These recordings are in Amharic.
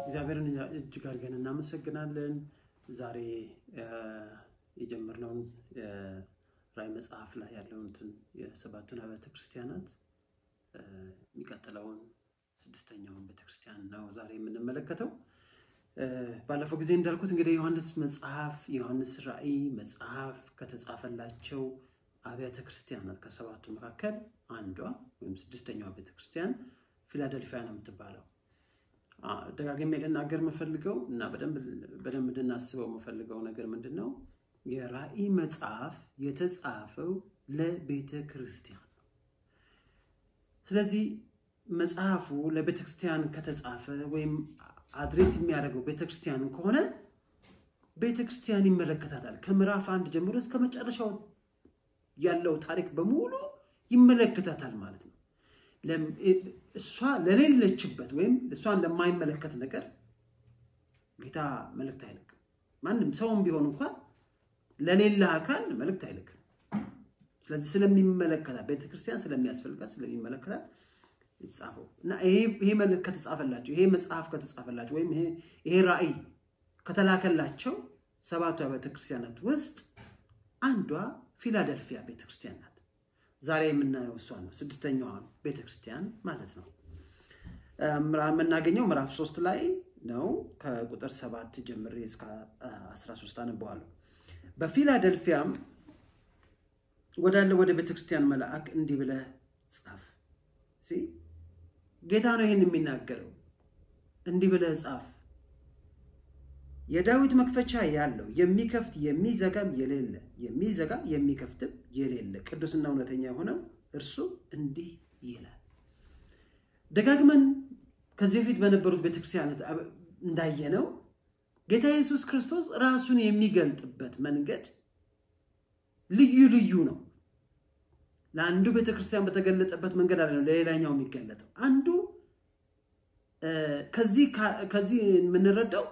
እግዚአብሔርን እጅግ አድርገን እናመሰግናለን። ዛሬ የጀመርነውን ራዕይ መጽሐፍ ላይ ያለውን የሰባቱን አብያተ ክርስቲያናት የሚቀጥለውን ስድስተኛውን ቤተክርስቲያን ነው ዛሬ የምንመለከተው። ባለፈው ጊዜ እንዳልኩት እንግዲህ ዮሐንስ መጽሐፍ የዮሐንስ ራዕይ መጽሐፍ ከተጻፈላቸው አብያተ ክርስቲያናት ከሰባቱ መካከል አንዷ ወይም ስድስተኛዋ ቤተክርስቲያን ፊላደልፊያ ነው የምትባለው። ደጋግሜ ልናገር የምፈልገው እና በደንብ እንድናስበው የምፈልገው ነገር ምንድን ነው? የራዕይ መጽሐፍ የተጻፈው ለቤተ ክርስቲያን ነው። ስለዚህ መጽሐፉ ለቤተ ክርስቲያን ከተጻፈ ወይም አድሬስ የሚያደርገው ቤተ ክርስቲያን ከሆነ ቤተ ክርስቲያን ይመለከታታል። ከምዕራፍ አንድ ጀምሮ እስከ መጨረሻው ያለው ታሪክ በሙሉ ይመለከታታል ማለት ነው። እሷ ለሌለችበት ወይም እሷን ለማይመለከት ነገር ጌታ መልእክት አይልክም። ማንም ሰውም ቢሆን እንኳን ለሌላ አካል መልእክት አይልክም። ስለዚህ ስለሚመለከታት ቤተክርስቲያን ስለሚያስፈልጋት ስለሚመለከታት የተጻፈው እና ይሄ መልእክት ከተጻፈላቸው ይሄ መጽሐፍ ከተጻፈላቸው ወይም ይሄ ራዕይ ከተላከላቸው ሰባቱ ቤተክርስቲያናት ውስጥ አንዷ ፊላደልፊያ ቤተክርስቲያን ናት። ዛሬ የምናየው እሷ ነው፣ ስድስተኛዋ ቤተክርስቲያን ማለት ነው። የምናገኘው ምዕራፍ ሶስት ላይ ነው። ከቁጥር ሰባት ጀምሬ እስከ 13 አነበዋለሁ። በፊላደልፊያም ወዳለ ወደ ቤተክርስቲያን መልአክ እንዲህ ብለህ ጻፍ። ጌታ ነው ይህን የሚናገረው። እንዲህ ብለህ ጻፍ የዳዊት መክፈቻ ያለው የሚከፍት የሚዘጋም የሌለ የሚዘጋ የሚከፍትም የሌለ ቅዱስና እውነተኛ የሆነው እርሱ እንዲህ ይላል። ደጋግመን ከዚህ በፊት በነበሩት ቤተክርስቲያናት እንዳየነው ጌታ ኢየሱስ ክርስቶስ ራሱን የሚገልጥበት መንገድ ልዩ ልዩ ነው። ለአንዱ ቤተክርስቲያን በተገለጠበት መንገድ አለ ነው ለሌላኛው የሚገለጠው። አንዱ ከዚህ የምንረዳው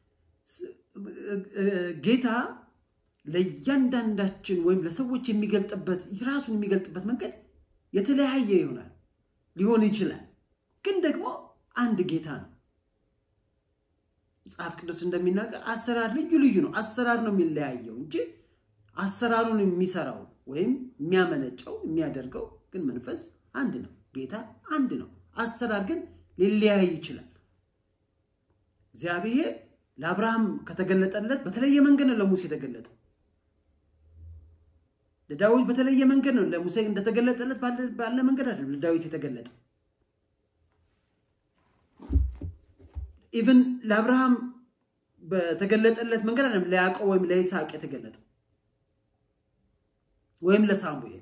ጌታ ለእያንዳንዳችን ወይም ለሰዎች የሚገልጥበት ራሱን የሚገልጥበት መንገድ የተለያየ ይሆናል ሊሆን ይችላል። ግን ደግሞ አንድ ጌታ ነው። መጽሐፍ ቅዱስ እንደሚናገር አሰራር ልዩ ልዩ ነው። አሰራር ነው የሚለያየው እንጂ አሰራሩን የሚሰራው ወይም የሚያመነጨው የሚያደርገው ግን መንፈስ አንድ ነው። ጌታ አንድ ነው። አሰራር ግን ሊለያይ ይችላል። እግዚአብሔር ለአብርሃም ከተገለጠለት በተለየ መንገድ ነው ለሙሴ የተገለጠው። ለዳዊት በተለየ መንገድ ነው ለሙሴ እንደተገለጠለት ባለ መንገድ አይደለም ለዳዊት የተገለጠ። ኢቭን ለአብርሃም በተገለጠለት መንገድ አይደለም ለያዕቆብ ወይም ለይስሐቅ የተገለጠው ወይም ለሳሙኤል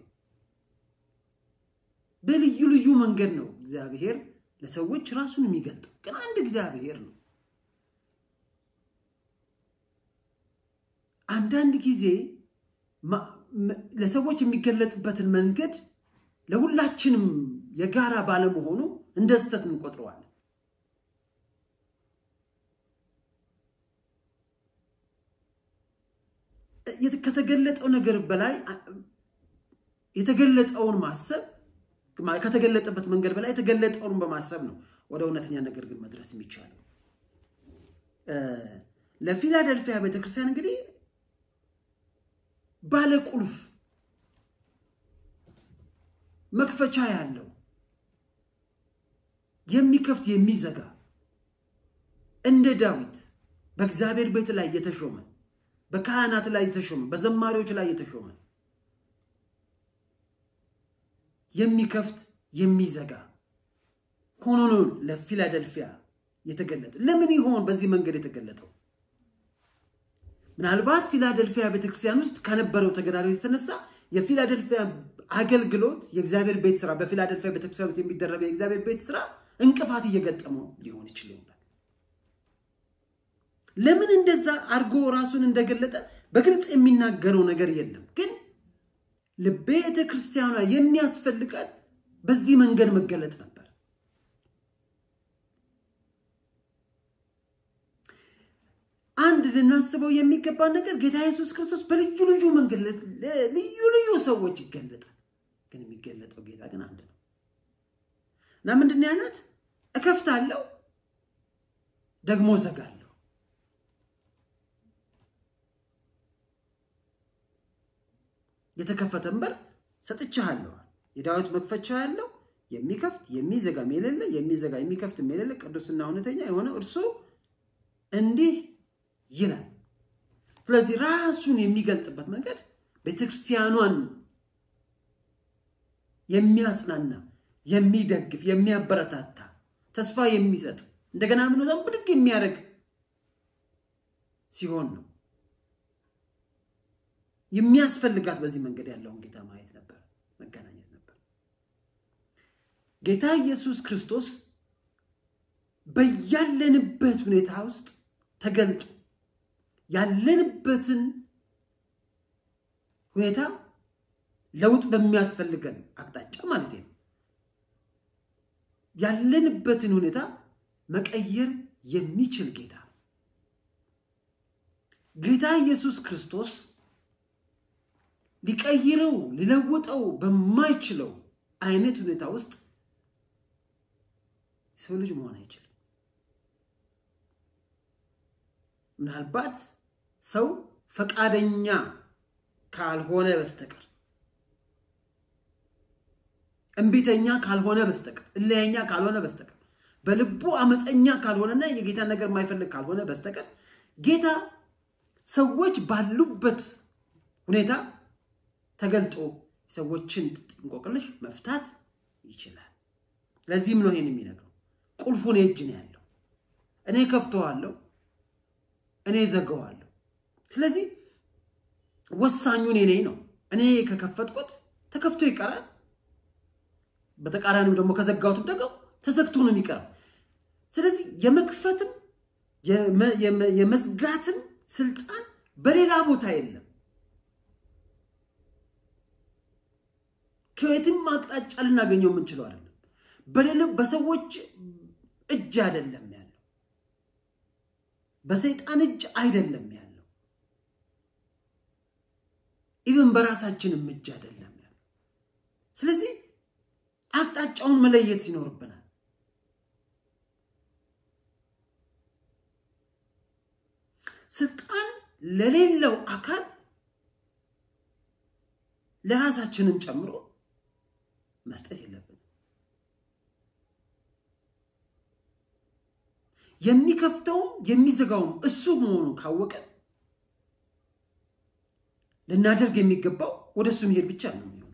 በልዩ ልዩ መንገድ ነው እግዚአብሔር ለሰዎች ራሱን የሚገልጠው። ግን አንድ እግዚአብሔር ነው። አንዳንድ ጊዜ ለሰዎች የሚገለጥበትን መንገድ ለሁላችንም የጋራ ባለመሆኑ እንደ ስህተት እንቆጥረዋለን። ከተገለጠው ነገር በላይ የተገለጠውን ማሰብ ከተገለጠበት መንገድ በላይ የተገለጠውን በማሰብ ነው ወደ እውነተኛ ነገር ግን መድረስ የሚቻለው። ለፊላደልፊያ ቤተክርስቲያን እንግዲህ ባለ ቁልፍ መክፈቻ ያለው የሚከፍት የሚዘጋ እንደ ዳዊት በእግዚአብሔር ቤት ላይ የተሾመ በካህናት ላይ የተሾመ በዘማሪዎች ላይ የተሾመ የሚከፍት የሚዘጋ ሆኖ ነው ለፊላደልፊያ የተገለጠ። ለምን ይሆን በዚህ መንገድ የተገለጠው? ምናልባት ፊላደልፊያ ቤተክርስቲያን ውስጥ ከነበረው ተገዳሮት የተነሳ የፊላደልፊያ አገልግሎት የእግዚአብሔር ቤት ስራ በፊላደልፊያ ቤተክርስቲያን ውስጥ የሚደረገው የእግዚአብሔር ቤት ስራ እንቅፋት እየገጠመው ሊሆን ይችል ይሆናል። ለምን እንደዛ አድርጎ ራሱን እንደገለጠ በግልጽ የሚናገረው ነገር የለም። ግን ለቤተ ክርስቲያኗ የሚያስፈልጋት በዚህ መንገድ መገለጥ ነበር። አንድ ልናስበው የሚገባ ነገር ጌታ ኢየሱስ ክርስቶስ በልዩ ልዩ መንገድ ልዩ ልዩ ሰዎች ይገለጣል። ግን የሚገለጠው ጌታ ግን አንድ ነው እና ምንድን ነው ያላት? እከፍታለሁ ደግሞ ዘጋለሁ። የተከፈተን በር ሰጥቻለሁ። የዳዊት መክፈቻ ያለው የሚከፍት የሚዘጋም የሌለ የሚዘጋ የሚከፍትም የሌለ ቅዱስና እውነተኛ የሆነ እርሱ እንዲህ ይላል። ስለዚህ ራሱን የሚገልጥበት መንገድ ቤተክርስቲያኗን የሚያጽናና የሚደግፍ የሚያበረታታ ተስፋ የሚሰጥ እንደገና እምነቷን ብድግ የሚያደርግ ሲሆን ነው የሚያስፈልጋት። በዚህ መንገድ ያለውን ጌታ ማየት ነበር፣ መገናኘት ነበር። ጌታ ኢየሱስ ክርስቶስ በያለንበት ሁኔታ ውስጥ ተገልጦ ያለንበትን ሁኔታ ለውጥ በሚያስፈልገን አቅጣጫ ማለት ነው ያለንበትን ሁኔታ መቀየር የሚችል ጌታ ነው። ጌታ ኢየሱስ ክርስቶስ ሊቀይረው ሊለውጠው በማይችለው አይነት ሁኔታ ውስጥ የሰው ልጅ መሆን አይችልም። ምናልባት ሰው ፈቃደኛ ካልሆነ በስተቀር እምቢተኛ ካልሆነ በስተቀር እለያኛ ካልሆነ በስተቀር በልቡ አመፀኛ ካልሆነና የጌታን ነገር የማይፈልግ ካልሆነ በስተቀር ጌታ ሰዎች ባሉበት ሁኔታ ተገልጦ ሰዎችን እንቆቅልሽ መፍታት ይችላል። ለዚህም ነው ይሄን የሚነግረው። ቁልፉን እጅ ነው ያለው። እኔ ከፍተዋለሁ፣ እኔ ዘገዋለሁ። ስለዚህ ወሳኙን እኔ ነው። እኔ ከከፈትኩት ተከፍቶ ይቀራል። በተቃራኒው ደግሞ ከዘጋሁትም ደግሞ ተዘግቶ ነው የሚቀረው። ስለዚህ የመክፈትም የመዝጋትም ስልጣን በሌላ ቦታ የለም። ከየትም አቅጣጫ ልናገኘው የምንችለው አይደለም። በሌለም በሰዎች እጅ አይደለም ያለው፣ በሰይጣን እጅ አይደለም ያለው፣ ኢቨን በራሳችንም እጅ አይደለም ያለው። ስለዚህ አቅጣጫውን መለየት ይኖርብናል። ስልጣን ለሌለው አካል ለራሳችንን ጨምሮ መስጠት የለብንም። የሚከፍተውም የሚዘጋውም እሱ መሆኑን ካወቀን ልናደርግ የሚገባው ወደ እሱ መሄድ ብቻ ነው የሚሆነው።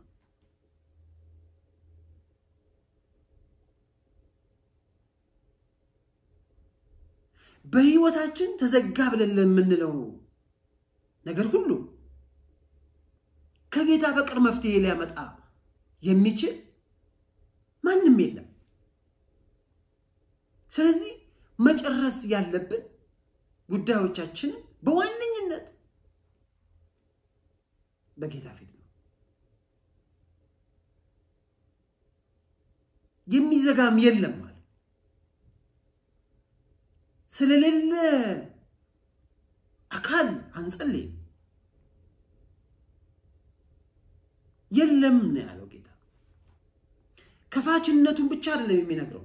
በህይወታችን ተዘጋ ብለን ለምንለው ነገር ሁሉ ከጌታ በቀር መፍትሄ ሊያመጣ የሚችል ማንም የለም። ስለዚህ መጨረስ ያለብን ጉዳዮቻችንን በዋነኝነት በጌታ ፊት ነው። የሚዘጋም የለም ማለት ስለሌለ አካል አንጸልይም። የለም ነው ያለው ጌታ። ከፋችነቱን ብቻ አይደለም የሚነግረው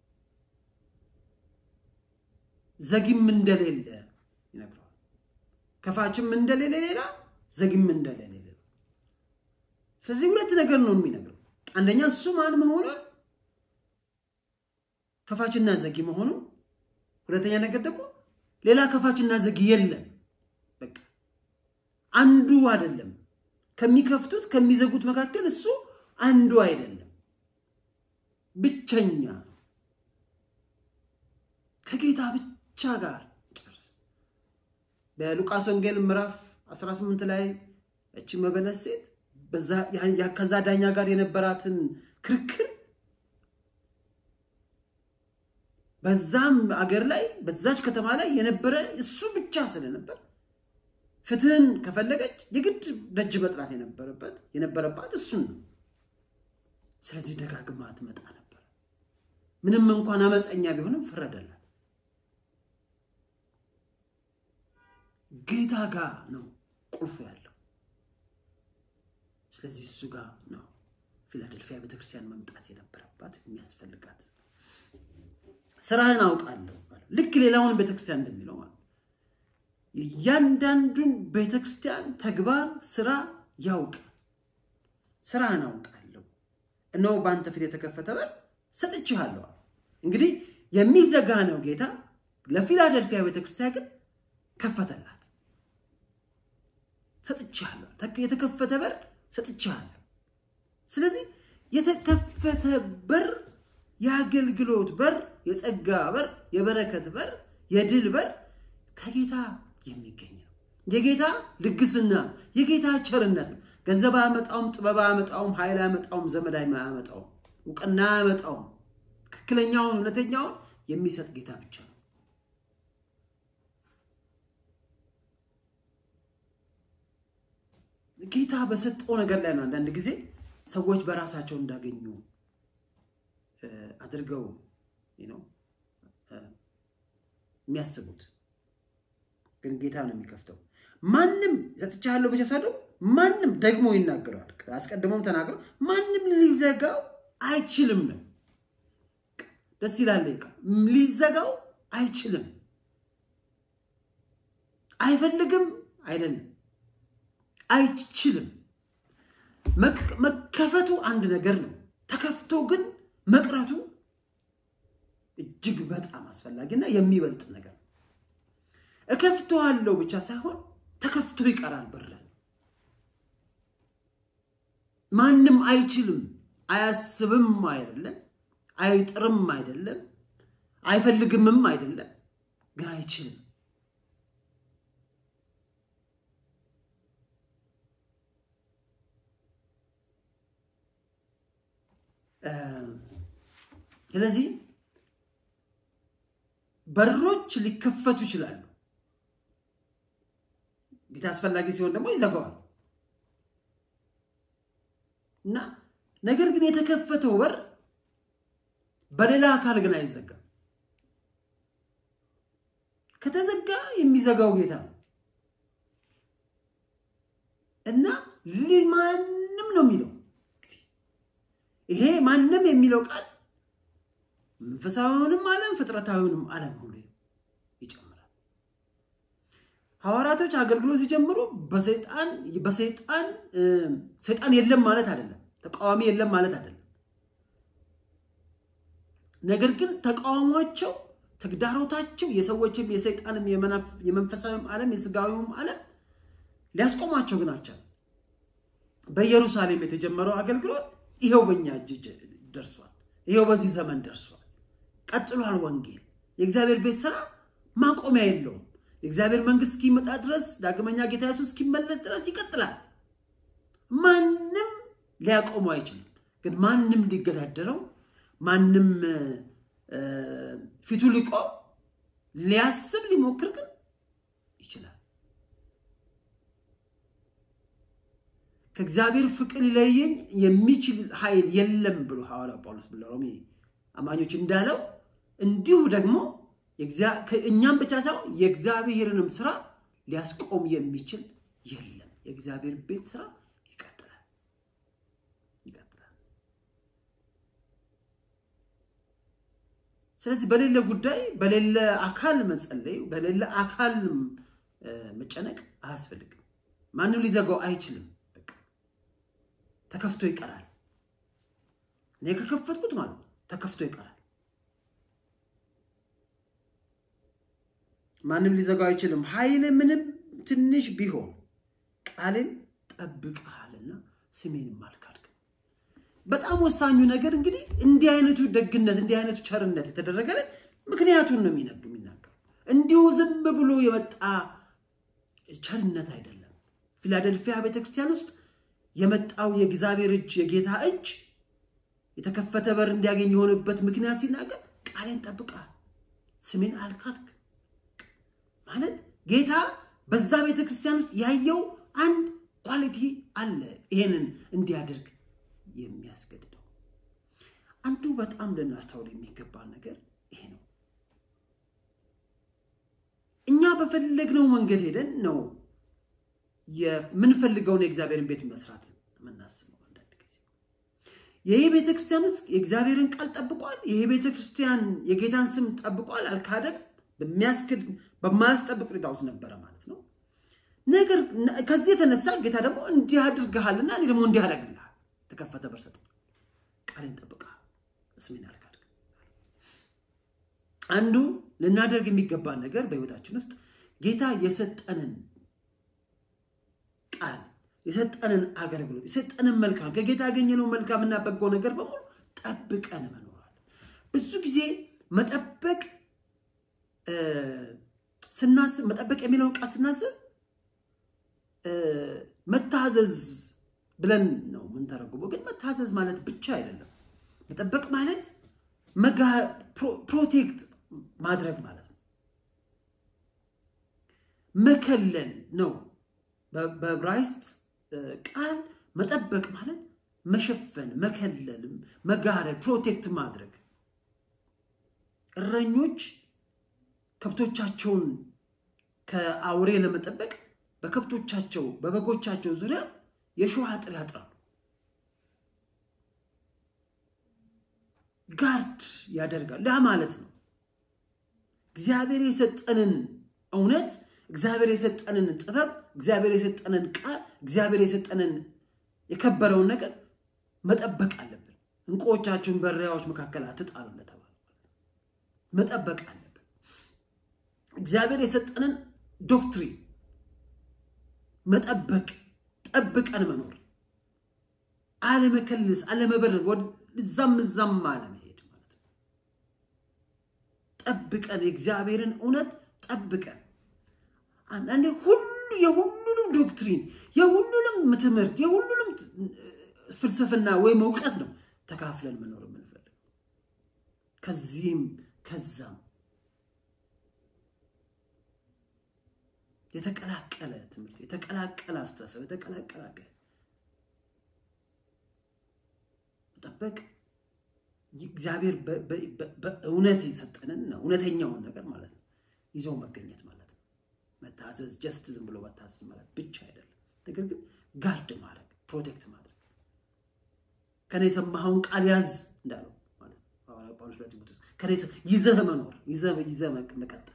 ዘጊም እንደሌለ ይነግረዋል። ከፋችም እንደሌለ ሌላ፣ ዘጊም እንደሌለ ሌላ። ስለዚህ ሁለት ነገር ነው የሚነግረው። አንደኛ እሱ ማን መሆኑን ከፋችና ዘጊ መሆኑ፣ ሁለተኛ ነገር ደግሞ ሌላ ከፋችና ዘጊ የለም። በቃ አንዱ አይደለም። ከሚከፍቱት ከሚዘጉት መካከል እሱ አንዱ አይደለም፣ ብቸኛ ነው። ከጌታ ብቻ ጋር ጨርስ። በሉቃስ ወንጌል ምዕራፍ 18 ላይ እቺ መበለት ሴት ከዛ ዳኛ ጋር የነበራትን ክርክር በዛም አገር ላይ በዛች ከተማ ላይ የነበረ እሱ ብቻ ስለነበር ፍትህን ከፈለገች የግድ ደጅ መጥራት የነበረበት የነበረባት እሱን ነው። ስለዚህ ደጋግማ ትመጣ ነበር። ምንም እንኳን አመፀኛ ቢሆንም ፈረደላት። ጌታ ጋር ነው ቁልፉ ያለው። ስለዚህ እሱ ጋር ነው ፊላደልፊያ ቤተክርስቲያን መምጣት የነበረባት የሚያስፈልጋት። ስራህን አውቃለሁ አለው። ልክ ሌላውን ቤተክርስቲያን እንደሚለው ማለት ነው። እያንዳንዱን ቤተክርስቲያን ተግባር፣ ስራ ያውቅ ስራህን አውቃለሁ፣ እነሆ በአንተ ፊት የተከፈተ በር ሰጥቼሃለሁ። እንግዲህ የሚዘጋ ነው ጌታ። ለፊላደልፊያ ቤተክርስቲያን ግን ከፈተላት። ሰጥቼሃለሁ፣ የተከፈተ በር ሰጥቼሃለሁ። ስለዚህ የተከፈተ በር የአገልግሎት በር፣ የጸጋ በር፣ የበረከት በር፣ የድል በር ከጌታ የሚገኝ ነው። የጌታ ልግስና፣ የጌታ ቸርነት ነው። ገንዘብ አያመጣውም፣ ጥበብ አያመጣውም፣ ኃይል አያመጣውም፣ ዘመድ አያመጣውም፣ እውቅና አያመጣውም። ትክክለኛውን እውነተኛውን የሚሰጥ ጌታ ብቻ ነው። ጌታ በሰጠው ነገር ላይ ነው አንዳንድ ጊዜ ሰዎች በራሳቸው እንዳገኙ አድርገው ነው የሚያስቡት። ግን ጌታ ነው የሚከፍተው። ማንም ሰጥቻለሁ ብቻ ሳይሆን ማንም ደግሞ ይናገረዋል። አስቀድሞም ተናግረው ማንም ሊዘጋው አይችልም ነው። ደስ ይላል። ሊዘጋው አይችልም። አይፈልግም አይደለም፣ አይችልም። መከፈቱ አንድ ነገር ነው። ተከፍቶ ግን መቅረቱ እጅግ በጣም አስፈላጊና የሚበልጥ ነገር ነው። እከፍተዋለሁ ብቻ ሳይሆን ተከፍቶ ይቀራል በር። ማንም አይችልም፣ አያስብም አይደለም፣ አይጥርም አይደለም፣ አይፈልግምም አይደለም፣ ግን አይችልም። ስለዚህ በሮች ሊከፈቱ ይችላሉ። ጌታ አስፈላጊ ሲሆን ደግሞ ይዘጋዋል እና ነገር ግን የተከፈተው በር በሌላ አካል ግን አይዘጋም። ከተዘጋ የሚዘጋው ጌታ ነው እና ማንም ነው የሚለው ይሄ ማንም የሚለው ቃል መንፈሳዊውንም ዓለም ፍጥረታዊውንም ዓለም ሁሉ ይጨምራል። ሐዋርያቶች አገልግሎት ሲጀምሩ በሰይጣን በሰይጣን ሰይጣን የለም ማለት አይደለም፣ ተቃዋሚ የለም ማለት አይደለም። ነገር ግን ተቃውሟቸው፣ ተግዳሮታቸው የሰዎችም የሰይጣንም የመንፈሳዊም ዓለም የስጋዊውም ዓለም ሊያስቆማቸው ግን አልቻለም። በኢየሩሳሌም የተጀመረው አገልግሎት ይሄው በእኛ እጅ ደርሷል። ይሄው በዚህ ዘመን ደርሷል። ቀጥሏል። ወንጌል የእግዚአብሔር ቤት ስራ ማቆሚያ የለውም። የእግዚአብሔር መንግስት እስኪመጣ ድረስ ዳግመኛ ጌታ ኢየሱስ እስኪመለስ ድረስ ይቀጥላል። ማንም ሊያቆመው አይችልም። ግን ማንም ሊገዳደረው፣ ማንም ፊቱ ሊቆም ሊያስብ ሊሞክር ግን ይችላል። ከእግዚአብሔር ፍቅር ሊለየኝ የሚችል ኃይል የለም ብሎ ሐዋርያው ጳውሎስ ለሮሜ አማኞች እንዳለው እንዲሁ ደግሞ እኛም ብቻ ሳይሆን የእግዚአብሔርንም ስራ ሊያስቆም የሚችል የለም። የእግዚአብሔር ቤት ስራ ይቀጥላል ይቀጥላል። ስለዚህ በሌለ ጉዳይ በሌለ አካል መጸለይ፣ በሌለ አካል መጨነቅ አያስፈልግም። ማንም ሊዘጋው አይችልም። ተከፍቶ ይቀራል። እኔ ከከፈትኩት ማለት ነው ተከፍቶ ይቀራል። ማንም ሊዘጋው አይችልም። ኃይል ምንም ትንሽ ቢሆን ቃልን ጠብቀሃልና ስሜንም አልካድክም። በጣም ወሳኙ ነገር እንግዲህ እንዲህ አይነቱ ደግነት፣ እንዲህ አይነቱ ቸርነት የተደረገለት ምክንያቱን ነው የሚናገር። እንዲሁ ዝም ብሎ የመጣ ቸርነት አይደለም። ፊላደልፊያ ቤተክርስቲያን ውስጥ የመጣው የእግዚአብሔር እጅ የጌታ እጅ የተከፈተ በር እንዲያገኝ የሆነበት ምክንያት ሲናገር ቃሌን ጠብቀሃል፣ ስሜን አልካድክ ማለት ጌታ በዛ ቤተ ክርስቲያን ውስጥ ያየው አንድ ኳሊቲ አለ። ይሄንን እንዲያደርግ የሚያስገድደው አንዱ በጣም ልናስተውል የሚገባ ነገር ይሄ ነው። እኛ በፈለግነው መንገድ ሄደን ነው የምንፈልገውን የእግዚአብሔርን ቤት መስራት የምናስበው። አንዳንድ ጊዜ ይህ ቤተክርስቲያን ውስጥ የእግዚአብሔርን ቃል ጠብቋል። ይህ ቤተክርስቲያን የጌታን ስም ጠብቋል፣ አልካደም፣ በሚያስክድ በማያስጠብቅ ሁኔታ ውስጥ ነበረ ማለት ነው። ነገር ከዚህ የተነሳ ጌታ ደግሞ እንዲህ አድርግሃልና እኔ ደግሞ እንዲህ አደርግልሃል፣ ተከፈተ በር ሰጠ፣ ቃሌን ጠብቀሃል፣ ስሜን አልካድክም። አንዱ ልናደርግ የሚገባ ነገር በህይወታችን ውስጥ ጌታ የሰጠንን ቃል የሰጠንን አገልግሎት የሰጠንን መልካም ከጌታ ያገኘነው መልካምና በጎ ነገር በሙሉ ጠብቀን መኖራል። ብዙ ጊዜ መጠበቅ ስናስብ መጠበቅ የሚለውን ቃል ስናስብ መታዘዝ ብለን ነው የምንተረጉመው። ግን መታዘዝ ማለት ብቻ አይደለም። መጠበቅ ማለት ፕሮቴክት ማድረግ ማለት ነው። መከለል ነው። በዕብራይስጥ ቃል መጠበቅ ማለት መሸፈን፣ መከለል፣ መጋረድ፣ ፕሮቴክት ማድረግ። እረኞች ከብቶቻቸውን ከአውሬ ለመጠበቅ በከብቶቻቸው በበጎቻቸው ዙሪያ የሾህ አጥር ያጥራሉ። ጋርድ ያደርጋል። ያ ማለት ነው እግዚአብሔር የሰጠንን እውነት፣ እግዚአብሔር የሰጠንን ጥበብ፣ እግዚአብሔር የሰጠንን ቃል፣ እግዚአብሔር የሰጠንን የከበረውን ነገር መጠበቅ አለብን። እንቁዎቻችሁን በእሪያዎች መካከል አትጣሉ እንደተባለ መጠበቅ አለብን። እግዚአብሔር የሰጠንን ዶክትሪን መጠበቅ፣ ጠብቀን መኖር፣ አለመከልስ፣ አለመበረር፣ እዛም እዛም አለመሄድ ማለት ነው። ጠብቀን የእግዚአብሔርን እውነት ጠብቀን አንዳንዴ ሁሉ የሁሉንም ዶክትሪን የሁሉንም ትምህርት የሁሉንም ፍልስፍና ወይም እውቀት ነው ተካፍለን መኖር የምንፈልግ ከዚህም ከዛም የተቀላቀለ ትምህርት የተቀላቀለ አስተሳሰብ የተቀላቀለ መጠበቅ እግዚአብሔር በእውነት የሰጠንን እውነተኛውን ነገር ማለት ነው ይዘው መገኘት ማለት ነው። መታዘዝ ጀስት ዝም ብሎ መታዘዝ ማለት ብቻ አይደለም። ነገር ግን ጋርድ ማድረግ ፕሮቴክት ማድረግ ከኔ የሰማኸውን ቃል ያዝ እንዳለው ማለት ነው ሐዋርያው ጳውሎስ ለጢሞቴዎስ ከኔ ይዘህ መኖር ይዘህ መቀጠል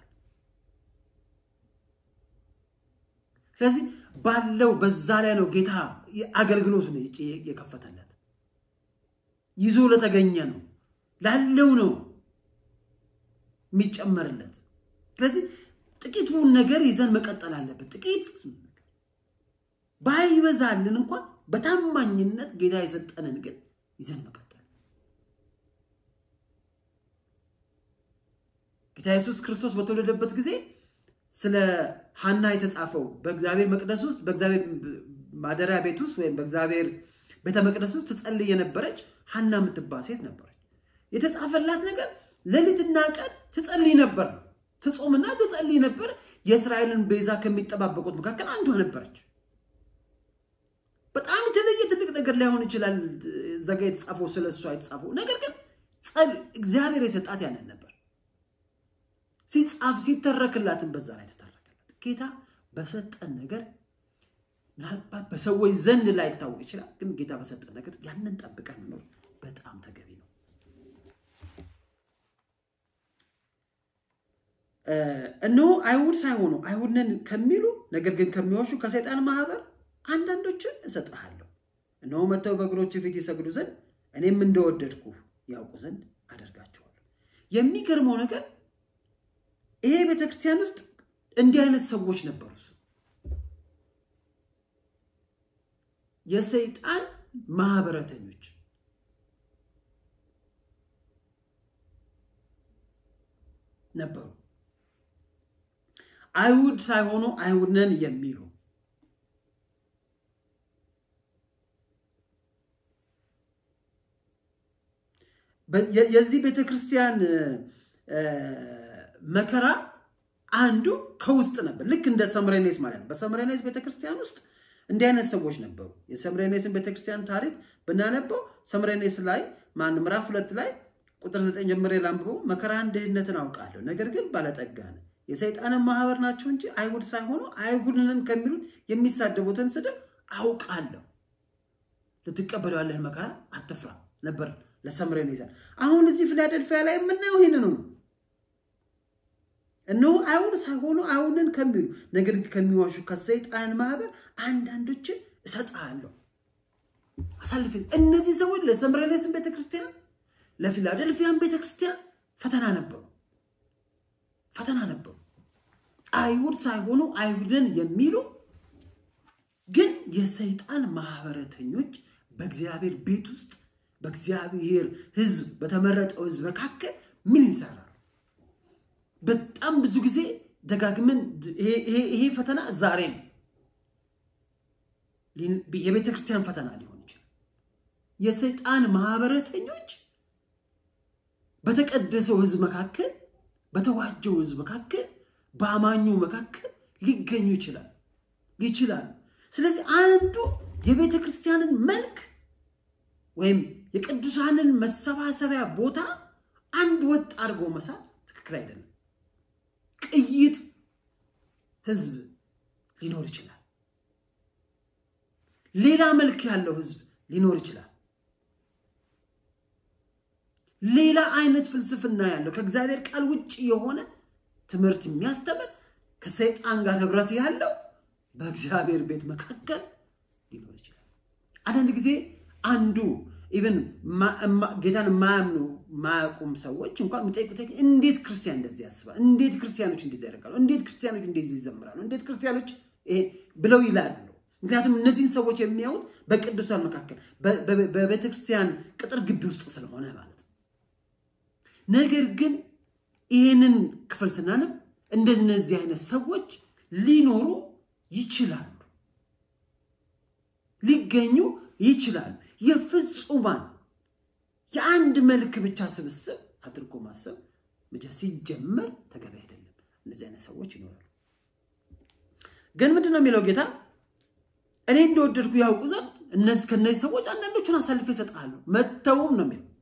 ስለዚህ ባለው በዛ ላይ ነው ጌታ አገልግሎቱን የከፈተለት። ይዞ ለተገኘ ነው ላለው ነው የሚጨመርለት። ስለዚህ ጥቂቱን ነገር ይዘን መቀጠል አለበት። ጥቂት ባይበዛልን እንኳን በታማኝነት ጌታ የሰጠንን ግን ይዘን መቀጠል። ጌታ ኢየሱስ ክርስቶስ በተወለደበት ጊዜ ስለ ሐና የተጻፈው በእግዚአብሔር መቅደስ ውስጥ በእግዚአብሔር ማደሪያ ቤት ውስጥ ወይም በእግዚአብሔር ቤተ መቅደስ ውስጥ ትጸልይ የነበረች ሐና የምትባል ሴት ነበረች። የተጻፈላት ነገር ሌሊትና ቀን ትጸልይ ነበር፣ ትጾምና ትጸልይ ነበር። የእስራኤልን ቤዛ ከሚጠባበቁት መካከል አንዷ ነበረች። በጣም የተለየ ትልቅ ነገር ላይሆን ይችላል እዛ ጋ የተጻፈው ስለ እሷ የተጻፈው ነገር ግን እግዚአብሔር የሰጣት ያንን ነበር። ሲጻፍ ሲተረክላትን በዛ ላይ ተተረከላት። ጌታ በሰጠን ነገር ምናልባት በሰዎች ዘንድ ላይ ይታወቅ ይችላል፣ ግን ጌታ በሰጠን ነገር ያንን ጠብቀን መኖር በጣም ተገቢ ነው። እነሆ አይሁድ ሳይሆኑ አይሁድ ነን ከሚሉ ነገር ግን ከሚዋሹ ከሰይጣን ማህበር አንዳንዶችን እሰጥሃለሁ። እነሆ መጥተው በእግሮች ፊት ይሰግዱ ዘንድ እኔም እንደወደድኩ ያውቁ ዘንድ አደርጋቸዋለሁ። የሚገርመው ነገር ይሄ ቤተክርስቲያን ውስጥ እንዲህ አይነት ሰዎች ነበሩ። የሰይጣን ማህበረተኞች ነበሩ። አይሁድ ሳይሆኑ አይሁድ ነን የሚሉ የዚህ ቤተ ክርስቲያን መከራ አንዱ ከውስጥ ነበር። ልክ እንደ ሰምሬኔስ ማለት ነው። በሰምሬኔስ ቤተክርስቲያን ውስጥ እንዲህ አይነት ሰዎች ነበሩ። የሰምሬኔስን ቤተክርስቲያን ታሪክ ብናነበው ሰምሬኔስ ላይ ማን ምዕራፍ ሁለት ላይ ቁጥር ዘጠኝ ጀምሬ ላንብበው። መከራን ድህነትን አውቃለሁ፣ ነገር ግን ባለጠጋ ነህ። የሰይጣንን ማህበር ናቸው እንጂ አይሁድ ሳይሆኑ አይሁድንን ከሚሉት የሚሳደቡትን ስድብ አውቃለሁ። ልትቀበለው ያለህን መከራ አትፍራ ነበር ለሰምሬኔስ። አሁን እዚህ ፊላደልፊያ ላይ የምናየው ይህንኑ ነው። እነሆ አይሁን ሳይሆኑ አይሁንን ከሚሉ ነገር ግን ከሚዋሹ ከሰይጣን ማህበር አንዳንዶችን እሰጥሃለሁ አሳልፌ እነዚህ ሰዎች ለሰምረሌስን ቤተክርስቲያን ለፊላደልፊያን ቤተክርስቲያን ፈተና ነበሩ ፈተና ነበሩ አይሁድ ሳይሆኑ አይሁድን የሚሉ ግን የሰይጣን ማህበረተኞች በእግዚአብሔር ቤት ውስጥ በእግዚአብሔር ህዝብ በተመረጠው ህዝብ መካከል ምን ይሰራሉ በጣም ብዙ ጊዜ ደጋግመን ይሄ ፈተና ዛሬ ነው የቤተ ክርስቲያን ፈተና ሊሆን ይችላል የሰይጣን ማህበረተኞች በተቀደሰው ህዝብ መካከል በተዋጀው ህዝብ መካከል በአማኙ መካከል ሊገኙ ይችላል ይችላሉ ስለዚህ አንዱ የቤተ ክርስቲያንን መልክ ወይም የቅዱሳንን መሰባሰቢያ ቦታ አንድ ወጥ አድርጎ መሳል ትክክል አይደለም ቅይጥ ህዝብ ሊኖር ይችላል ሌላ መልክ ያለው ህዝብ ሊኖር ይችላል ሌላ አይነት ፍልስፍና ያለው ከእግዚአብሔር ቃል ውጭ የሆነ ትምህርት የሚያስተምር ከሰይጣን ጋር ህብረት ያለው በእግዚአብሔር ቤት መካከል ሊኖር ይችላል አንዳንድ ጊዜ አንዱ ኢቨን ጌታን የማያምኑ ማያውቁም ሰዎች እንኳን የሚጠይቁት እንዴት ክርስቲያን እንደዚህ ያስባል እንዴት ክርስቲያኖች እንደዚህ ያደርጋሉ እንዴት ክርስቲያኖች እንደዚህ ይዘምራሉ እንዴት ክርስቲያኖች ብለው ይላሉ ምክንያቱም እነዚህን ሰዎች የሚያዩት በቅዱሳን መካከል በቤተክርስቲያን ቅጥር ግቢ ውስጥ ስለሆነ ማለት ነው ነገር ግን ይህንን ክፍል ስናነብ እንደነዚህ አይነት ሰዎች ሊኖሩ ይችላሉ ሊገኙ ይችላሉ የፍጹማን የአንድ መልክ ብቻ ስብስብ አድርጎ ማሰብ ሲጀመር ተገቢ አይደለም እነዚህ አይነት ሰዎች ይኖራሉ ግን ምንድን ነው የሚለው ጌታ እኔ እንደወደድኩ ያውቁ ዘንድ እነዚህ ከነዚህ ሰዎች አንዳንዶቹን አሳልፌ ይሰጣሉ መተውም ነው የሚለው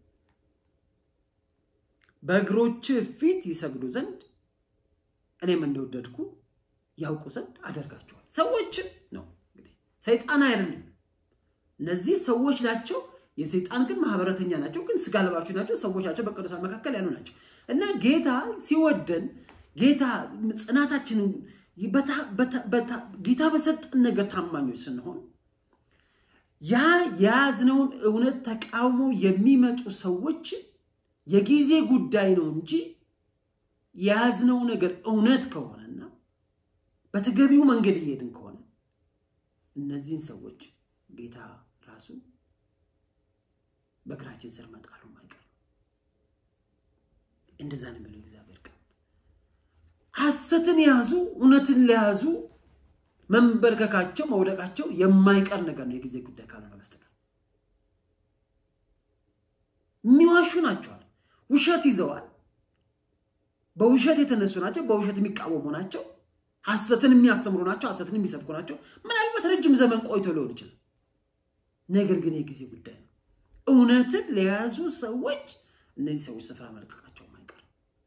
በእግሮች ፊት ይሰግዱ ዘንድ እኔም እንደወደድኩ ያውቁ ዘንድ አደርጋቸዋል ሰዎችን ነው እንግዲህ ሰይጣን አይደለም እነዚህ ሰዎች ናቸው የሰይጣን ግን ማህበረተኛ ናቸው ግን ስጋ ለባሾች ናቸው ሰዎች ናቸው በቅዱሳን መካከል ያሉ ናቸው እና ጌታ ሲወደን ጌታ ጽናታችንን ጌታ በሰጠን ነገር ታማኞች ስንሆን ያ የያዝነውን እውነት ተቃውሞ የሚመጡ ሰዎች የጊዜ ጉዳይ ነው እንጂ የያዝነው ነገር እውነት ከሆነና በተገቢው መንገድ እየሄድን ከሆነ እነዚህን ሰዎች ጌታ ራሱ በእግራችን ስር መጣሉ አይቀር እንደዛ ነው የሚለው እግዚአብሔር ቃል ሐሰትን የያዙ እውነትን ለያዙ መንበርከካቸው መውደቃቸው የማይቀር ነገር ነው የጊዜ ጉዳይ ካልሆነ በስተቀር የሚዋሹ ናቸዋል ውሸት ይዘዋል በውሸት የተነሱ ናቸው በውሸት የሚቃወሙ ናቸው ሐሰትን የሚያስተምሩ ናቸው ሐሰትን የሚሰብኩ ናቸው ምናልባት ረጅም ዘመን ቆይቶ ሊሆን ይችላል ነገር ግን የጊዜ ጉዳይ ነው እውነትን ለያዙ ሰዎች እነዚህ ሰዎች ስፍራ መልቀቃቸው አይቀር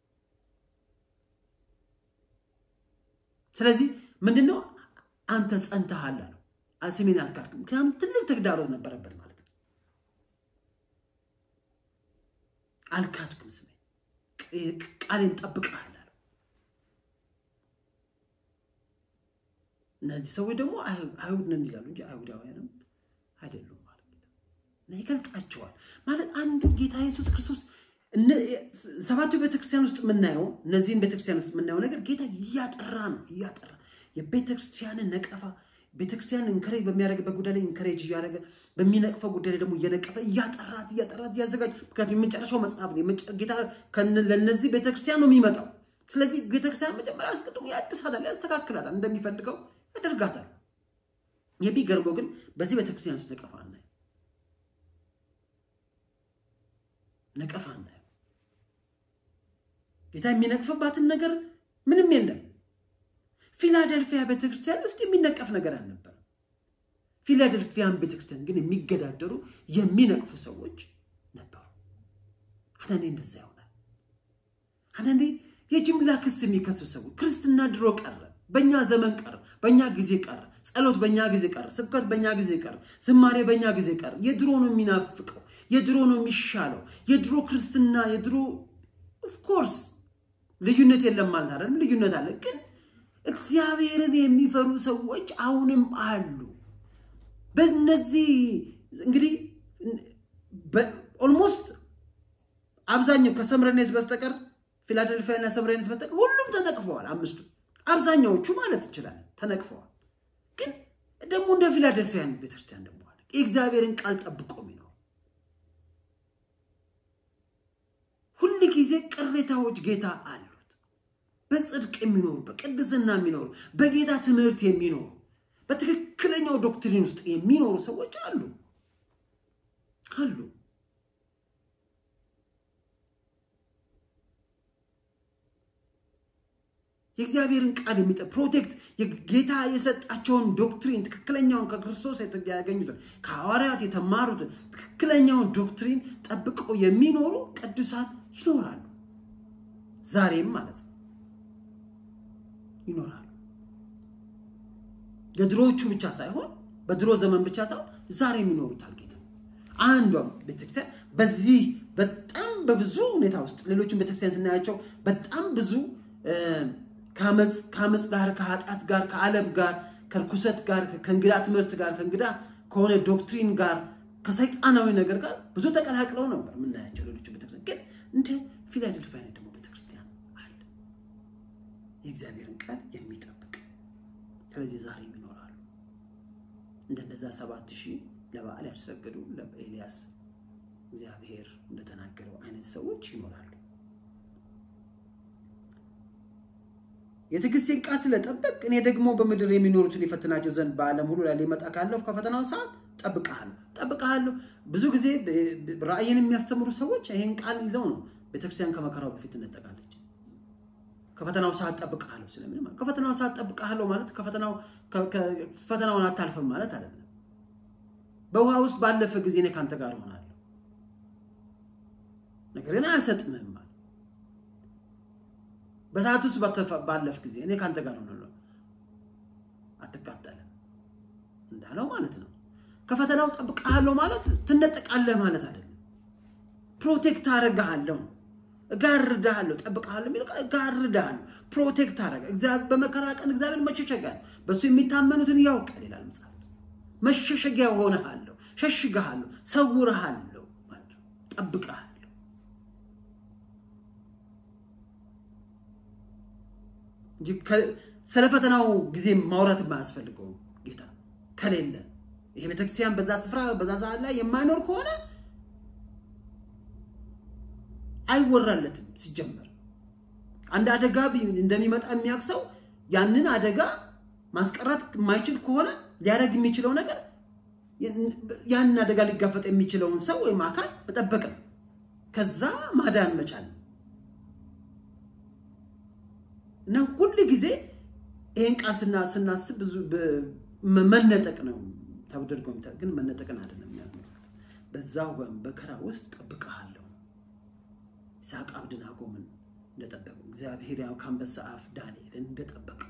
ስለዚህ ምንድነው አንተ ጸንተሃል አለው ስሜን አልካድክም ምክንያቱም ትልቅ ተግዳሮት ነበረበት ማለት ነው አልካድክም ስሜ ቃሌን ጠብቀሃል አለው እነዚህ ሰዎች ደግሞ አይሁድ ነን ይላሉ እንጂ አይሁዳውያንም አይደሉም ማለት ነው እና ይገልጣቸዋል ማለት አንዱ ጌታ ኢየሱስ ክርስቶስ ሰባቱ ቤተክርስቲያን ውስጥ የምናየው እነዚህን ቤተክርስቲያን ውስጥ የምናየው ነገር ጌታ እያጠራ ነው እያጠራ የቤተክርስቲያንን ነቀፋ ቤተክርስቲያን እንከሬጅ በሚያደርግበት ጉዳይ ላይ እንከሬጅ እያደረገ በሚነቅፈው ጉዳይ ላይ ደግሞ እየነቀፈ እያጠራት እያጠራት እያዘጋጅ ምክንያቱም የመጨረሻው መጽሐፍ ነው ጌታ ለእነዚህ ቤተክርስቲያን ነው የሚመጣው ስለዚህ ቤተክርስቲያን መጀመሪያ አስቀድሞ ያድሳታል ያስተካክላታል እንደሚፈልገው ያደርጋታል የሚገርመው ግን በዚህ ቤተክርስቲያን ውስጥ ነቀፋ እናየው ነቀፋ እናየው ጌታ የሚነቅፍባትን ነገር ምንም የለም ፊላደልፊያ ቤተክርስቲያን ውስጥ የሚነቀፍ ነገር አልነበረም ፊላደልፊያን ቤተክርስቲያን ግን የሚገዳደሩ የሚነቅፉ ሰዎች ነበሩ አንዳንዴ እንደዛ ይሆናል አንዳንዴ የጅምላ ክስ የሚከሱ ሰዎች ክርስትና ድሮ ቀረ በእኛ ዘመን ቀረ በእኛ ጊዜ ቀረ ጸሎት በእኛ ጊዜ ቀረ ስብከት በእኛ ጊዜ ቀረ ዝማሬ በእኛ ጊዜ ቀረ የድሮ ነው የሚናፍቀው የድሮ ነው የሚሻለው የድሮ ክርስትና የድሮ ኦፍኮርስ ልዩነት የለም ማለት አይደለም። ልዩነት አለ፣ ግን እግዚአብሔርን የሚፈሩ ሰዎች አሁንም አሉ። በእነዚህ እንግዲህ ኦልሞስት አብዛኛው ከሰምረኔስ በስተቀር ፊላደልፊያ እና ሰምረኔስ በስተቀር ሁሉም ተነቅፈዋል። አምስቱ አብዛኛዎቹ ማለት እንችላለን ተነቅፈዋል። ግን ደግሞ እንደ ፊላደልፊያን ቤተክርስቲያን ደግሞ አለ የእግዚአብሔርን ቃል ጠብቆ የሚኖር ሁል ጊዜ ቅሬታዎች ጌታ አሉት። በጽድቅ የሚኖሩ በቅድስና የሚኖሩ በጌታ ትምህርት የሚኖሩ በትክክለኛው ዶክትሪን ውስጥ የሚኖሩ ሰዎች አሉ አሉ። የእግዚአብሔርን ቃል የሚጠ ፕሮቴክት ጌታ የሰጣቸውን ዶክትሪን ትክክለኛውን ከክርስቶስ ያገኙትን ከሐዋርያት የተማሩትን ትክክለኛውን ዶክትሪን ጠብቀው የሚኖሩ ቅዱሳን ይኖራሉ። ዛሬም ማለት ነው ይኖራሉ። የድሮዎቹ ብቻ ሳይሆን በድሮ ዘመን ብቻ ሳይሆን ዛሬም ይኖሩታል ጌታ። አንዷም ቤተክርስቲያን በዚህ በጣም በብዙ ሁኔታ ውስጥ ሌሎችን ቤተክርስቲያን ስናያቸው በጣም ብዙ ከአመፅ ጋር ከኃጢአት ጋር ከዓለም ጋር ከርኩሰት ጋር ከእንግዳ ትምህርት ጋር ከእንግዳ ከሆነ ዶክትሪን ጋር ከሰይጣናዊ ነገር ጋር ብዙ ተቀላቅለው ነበር የምናያቸው ሌሎች ቤተክርስቲያን። ግን እንደ ፊላደልፊያ ደግሞ ቤተክርስቲያን አለ የእግዚአብሔርን ቃል የሚጠብቅ ስለዚህ ዛሬም ይኖራሉ። እንደነዛ ሰባት ሺህ ለበዓል ያልሰገዱ ለኤልያስ እግዚአብሔር እንደተናገረው አይነት ሰዎች ይኖራሉ። የትዕግስቴን ቃል ስለጠበቅ እኔ ደግሞ በምድር የሚኖሩትን የፈትናቸው ዘንድ በዓለም ሁሉ ላይ ሊመጣ ካለሁ ከፈተናው ሰዓት ጠብቀሃለሁ ጠብቀሃለሁ። ብዙ ጊዜ ራእይን የሚያስተምሩ ሰዎች ይህን ቃል ይዘው ነው ቤተክርስቲያን ከመከራው በፊት ትነጠቃለች። ከፈተናው ሰዓት ጠብቀሃለሁ ስለምን ማለት ከፈተናው ሰዓት ጠብቀሃለሁ ማለት ፈተናውን አታልፍም ማለት አይደለም። በውሃ ውስጥ ባለፈ ጊዜ እኔ ከአንተ ጋር እሆናለሁ፣ ነገር ግን አያሰጥምህም ማለት በሰዓት ውስጥ ባለፍ ጊዜ እኔ ከአንተ ጋር ሆናለሁ፣ አትቃጠልም እንዳለው ማለት ነው። ከፈተናው ጠብቀሃለሁ ማለት ትነጠቃለህ ማለት አይደለም። ፕሮቴክት አደርግሃለሁ፣ እጋርድሃለሁ፣ ጠብቀሃለሁ የሚለው እጋርድሃለሁ፣ ፕሮቴክት አደርግሃለሁ። በመከራ ቀን እግዚአብሔር መሸሸጊያ ነው፣ በእሱ የሚታመኑትን ያውቃል ይላል መጽሐፍ። መሸሸጊያ ሆነሃለሁ፣ ሸሽግሃለሁ፣ ሰውርሃለሁ ማለት ነው፣ ጠብቀሃለሁ። ስለ ፈተናው ጊዜ ማውራት የማያስፈልገው ጌታ ከሌለ ይሄ ቤተክርስቲያን በዛ ስፍራ በዛ ሰዓት ላይ የማይኖር ከሆነ አይወራለትም። ሲጀመር አንድ አደጋ እንደሚመጣ የሚያውቅ ሰው ያንን አደጋ ማስቀረት የማይችል ከሆነ ሊያደርግ የሚችለው ነገር ያንን አደጋ ሊጋፈጥ የሚችለውን ሰው ወይም አካል መጠበቅ ነው። ከዛ ማዳን መቻል ነው እና ሁል ጊዜ ይህን ቃል ስናስብ ብዙ መነጠቅ ነው ተደርጎ ግን መነጠቅን አይደለም የሚያመለክት። በዛው በመከራ ውስጥ ጠብቀሃለሁ። ይስሐቅ አብደናጎምን እንደጠበቀው እግዚአብሔር ያው ከአንበሳ አፍ ዳንኤልን እንደጠበቀው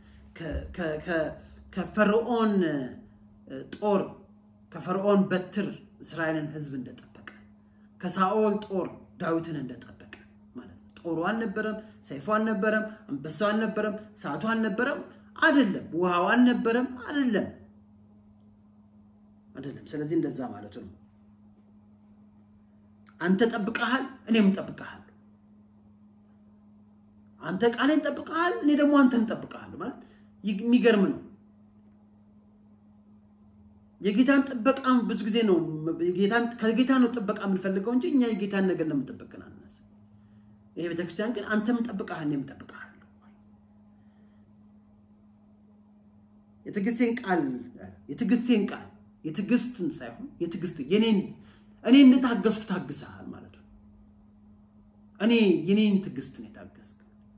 ከፈርዖን ጦር ከፈርዖን በትር እስራኤልን ሕዝብ እንደጠበቀ ከሳኦል ጦር ዳዊትን እንደጠበቀ ማለት ነው። ጦሩ አልነበረም፣ ሰይፉ አልነበረም፣ አንበሳው አልነበረም፣ ሰዓቱ አልነበረም፣ አይደለም። ውሃው አልነበረም፣ አይደለም አይደለም። ስለዚህ እንደዛ ማለቱ ነው። አንተ ጠብቀሃል፣ እኔም ጠብቀሃል። አንተ ቃሌን ጠብቀሃል፣ እኔ ደግሞ አንተን ጠብቀሃለሁ ማለት የሚገርም ነው። የጌታን ጥበቃ ብዙ ጊዜ ነው ከጌታ ነው ጥበቃ የምንፈልገው እንጂ እኛ የጌታን ነገር ለምንጠበቅን አናስብ። ይሄ ቤተክርስቲያን ግን አንተም ጠብቀሃል፣ እኔም ጠብቀሃለሁ። የትዕግስቴን ቃል የትዕግስቴን ቃል የትዕግስትን ሳይሆን የትዕግስት የኔን እኔ እንደታገስኩ ታግሰሃል ማለት ነው። እኔ የኔን ትዕግስት ነው የታገስክ።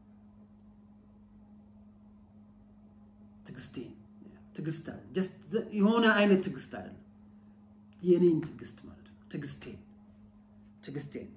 ትዕግስቴን ትዕግስት የሆነ አይነት ትዕግስት አይደለም፣ የኔን ትዕግስት ማለት ነው። ትዕግስቴን ትዕግስቴን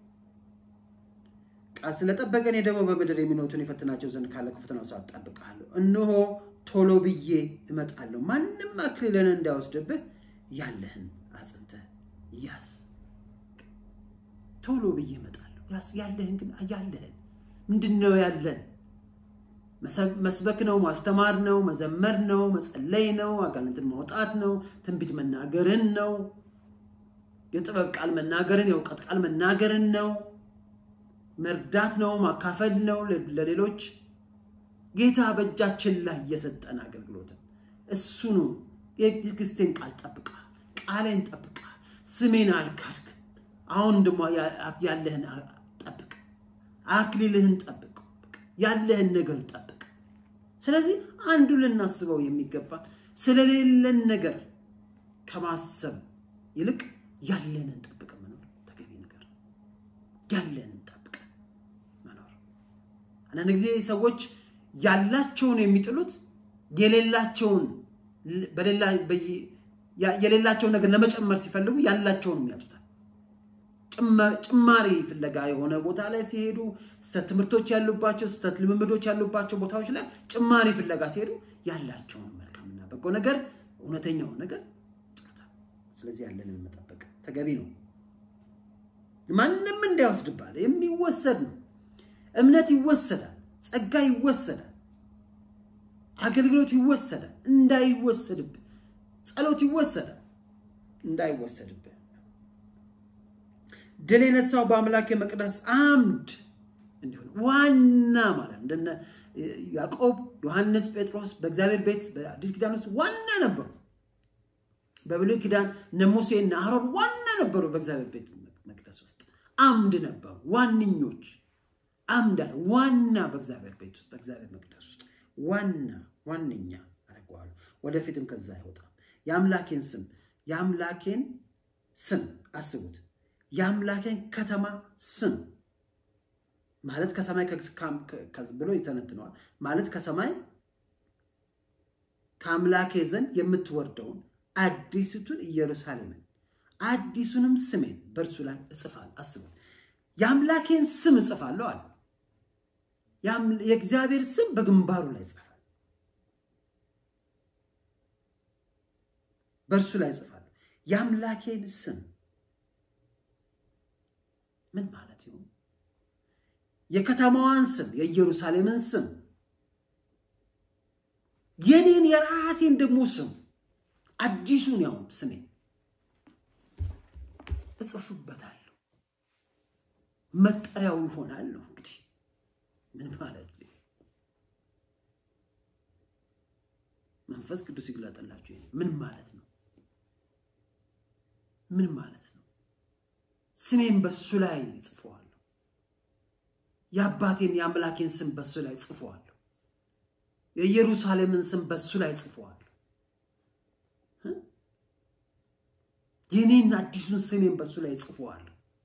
ቃል ስለጠበቀ እኔ ደግሞ በምድር የሚኖሩትን የፈትናቸው ዘንድ ካለ ከፈተናው ሰዓት እጠብቅሃለሁ። እነሆ ቶሎ ብዬ እመጣለሁ፣ ማንም አክሊልን እንዳይወስድብህ ያለህን አጽንተህ ያዝ። ቶሎ ብዬ እመጣለሁ። ያለህን ግን ያለህን ምንድን ነው ያለን? መስበክ ነው፣ ማስተማር ነው፣ መዘመር ነው፣ መጸለይ ነው፣ አጋንንትን ማውጣት ነው፣ ትንቢት መናገርን ነው፣ የጥበብ ቃል መናገርን፣ የእውቀት ቃል መናገርን ነው፣ መርዳት ነው፣ ማካፈል ነው ለሌሎች። ጌታ በእጃችን ላይ የሰጠን አገልግሎትን እሱ ነው። የትዕግስቴን ቃል ጠብቃል፣ ቃሌን ጠብቃል፣ ስሜን አልካድክም። አሁን ደግሞ ያለህን ጠብቅ፣ አክሊልህን ጠብቅ፣ ያለህን ነገር ጠብቅ። ስለዚህ አንዱ ልናስበው የሚገባን ስለሌለን ነገር ከማሰብ ይልቅ ያለንን ጠብቀን መኖር ተገቢ ነገር ያለንን ጠብቀን መኖር። አንዳንድ ጊዜ ሰዎች ያላቸውን የሚጥሉት የሌላቸውን የሌላቸውን ነገር ለመጨመር ሲፈልጉ ያላቸውን ያጡታል። ጭማሪ ፍለጋ የሆነ ቦታ ላይ ሲሄዱ ስህተት ትምህርቶች ያሉባቸው ስህተት ልምምዶች ያሉባቸው ቦታዎች ላይ ጭማሪ ፍለጋ ሲሄዱ ያላቸውን መልካምና በጎ ነገር እውነተኛውን ነገር ጥሩታል። ስለዚህ ያለንን መጠበቅ ተገቢ ነው። ማንም እንዳይወስድባል የሚወሰድ ነው። እምነት ይወሰዳል፣ ጸጋ ይወሰዳል፣ አገልግሎት ይወሰዳል። እንዳይወሰድብህ ጸሎት ይወሰዳል፣ እንዳይወሰድብህ ድል የነሳው በአምላክ የመቅደስ አምድ እንዲሆን ዋና ማለት እንደነ ያዕቆብ፣ ዮሐንስ፣ ጴጥሮስ በእግዚአብሔር ቤት በአዲስ ኪዳን ውስጥ ዋና ነበሩ። በብሉይ ኪዳን እነ ሙሴ እና አሮን ዋና ነበሩ። በእግዚአብሔር ቤት መቅደስ ውስጥ አምድ ነበሩ። ዋነኞች አምድ አለ ዋና በእግዚአብሔር ቤት ውስጥ በእግዚአብሔር መቅደስ ውስጥ ዋና ዋነኛ አደርገዋለሁ። ወደፊትም ከዛ አይወጣም። የአምላኬን ስም የአምላኬን ስም አስቡት። የአምላኬን ከተማ ስም ማለት ከሰማይ ብሎ ይተነትነዋል። ማለት ከሰማይ ከአምላኬ ዘንድ የምትወርደውን አዲስቱን ኢየሩሳሌምን አዲሱንም ስሜን በእርሱ ላይ እጽፋለሁ። አስቡት። የአምላኬን ስም እጽፋለሁ አለ። የእግዚአብሔር ስም በግንባሩ ላይ ይጽፋል፣ በእርሱ ላይ እጽፋለሁ። የአምላኬን ስም ምን ማለት ይሆን? የከተማዋን ስም የኢየሩሳሌምን ስም የኔን የራሴን ደግሞ ስም አዲሱን ያው ስሜ እጽፍበታለሁ፣ መጠሪያው ይሆናለሁ። እንግዲህ ምን ማለት ነው? መንፈስ ቅዱስ ይግለጥላችሁ። ምን ማለት ነው? ምን ማለት ነው? ስሜን በሱ ላይ ጽፈዋለሁ። የአባቴን የአምላኬን ስም በሱ ላይ ጽፈዋለሁ። የኢየሩሳሌምን ስም በሱ ላይ ጽፈዋለሁ። የኔን አዲሱን ስሜን በሱ ላይ ጽፈዋለሁ።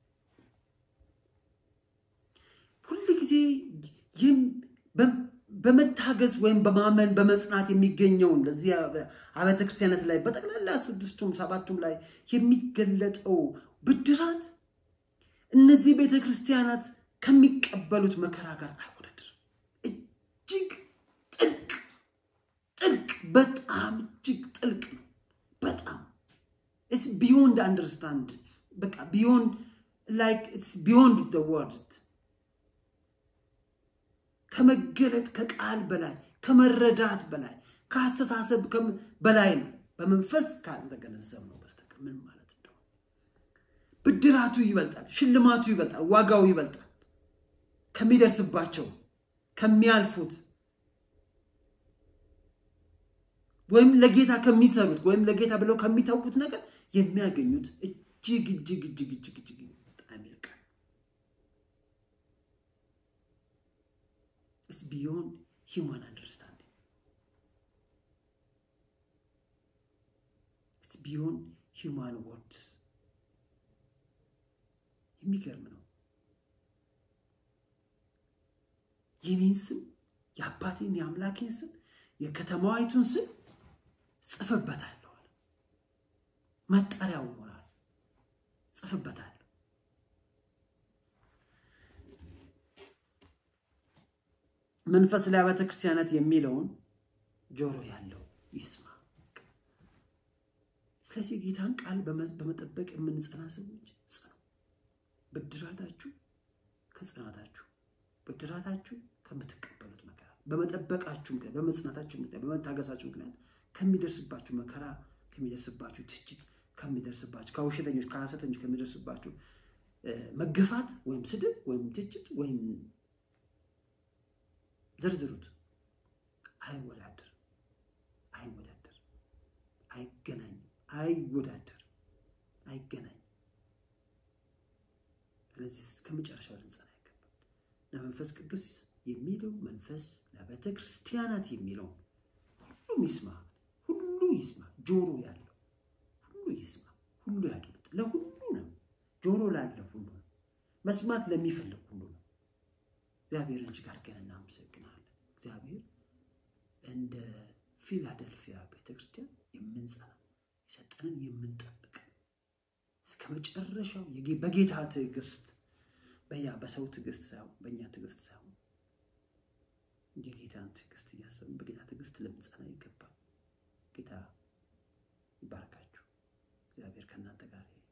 ሁል ጊዜ በመታገዝ ወይም በማመን በመጽናት የሚገኘውን ለዚህ አብያተ ክርስቲያናት ላይ በጠቅላላ ስድስቱም ሰባቱም ላይ የሚገለጠው ብድራት እነዚህ ቤተ ክርስቲያናት ከሚቀበሉት መከራ ጋር አይወዳደርም። እጅግ ጥልቅ ጥልቅ በጣም እጅግ ጥልቅ ነው። በጣም ኢትስ ቢዮንድ አንደርስታንድ በቃ ቢዮንድ ላይክ ኢትስ ቢዮንድ ዘ ወርድ ከመገለጥ ከቃል በላይ ከመረዳት በላይ ከአስተሳሰብ በላይ ነው። በመንፈስ ካልተገነዘብ ነው በስተቀር ምን ማለት እንደሆነ ብድራቱ ይበልጣል፣ ሽልማቱ ይበልጣል፣ ዋጋው ይበልጣል ከሚደርስባቸው ከሚያልፉት ወይም ለጌታ ከሚሰሩት ወይም ለጌታ ብለው ከሚታውቁት ነገር የሚያገኙት እጅግ እጅግ እጅግ እጅግ እጅግ በጣም ይልቃል። ኢትስ ቢዮንድ ሂውማን አንደርስታንዲንግ ኢትስ ቢዮንድ ሂውማን ወርድስ። የሚገርም ነው። የኔን ስም የአባቴን የአምላኬን ስም የከተማዋይቱን ስም ጽፍበታለሁ። መጠሪያው ይሆናል። ጽፍበታለሁ። መንፈስ ለአብያተ ክርስቲያናት የሚለውን ጆሮ ያለው ይስማ። ስለዚህ ጌታን ቃል በመጠበቅ የምንጸና ሰዎች ጽኑ። ብድራታችሁ ከጽናታችሁ ብድራታችሁ ከምትቀበሉት መከራ በመጠበቃችሁ ምክንያት በመጽናታችሁ ምክንያት በመታገሳችሁ ምክንያት ከሚደርስባችሁ መከራ ከሚደርስባችሁ ትችት ከሚደርስባችሁ ከውሸተኞች ከሐሰተኞች ከሚደርስባችሁ መገፋት ወይም ስድብ ወይም ትችት ወይም ዘርዝሩት አይወዳደር አይወዳደር አይገናኝም አይወዳደር አይገናኝም። ስለዚህ ከመጨረሻው ልንጸና ይገባል። ለመንፈስ ቅዱስ የሚለው መንፈስ ለቤተ ክርስቲያናት የሚለው ሁሉም ይስማ፣ ሁሉ ይስማ። ጆሮ ያለው ሁሉ ይስማ፣ ሁሉ ያድምጥ። ለሁሉ ነው፣ ጆሮ ላለው ሁሉ ነው፣ መስማት ለሚፈልግ ሁሉ ነው። እግዚአብሔርን እጅግ አድርገን እናመሰግናለን። እግዚአብሔር እንደ ፊላደልፊያ ቤተክርስቲያን የምንጸና የሰጠንን የምንጠብቅ እስከ መጨረሻው በጌታ ትዕግስት በያ በሰው ትዕግስት ሳይሆን በእኛ ትዕግስት ሳይሆን የጌታን ትዕግስት እያሰብን በጌታ ትዕግስት ልንጸና ይገባል። ጌታ ይባርካችሁ። እግዚአብሔር ከእናንተ ጋር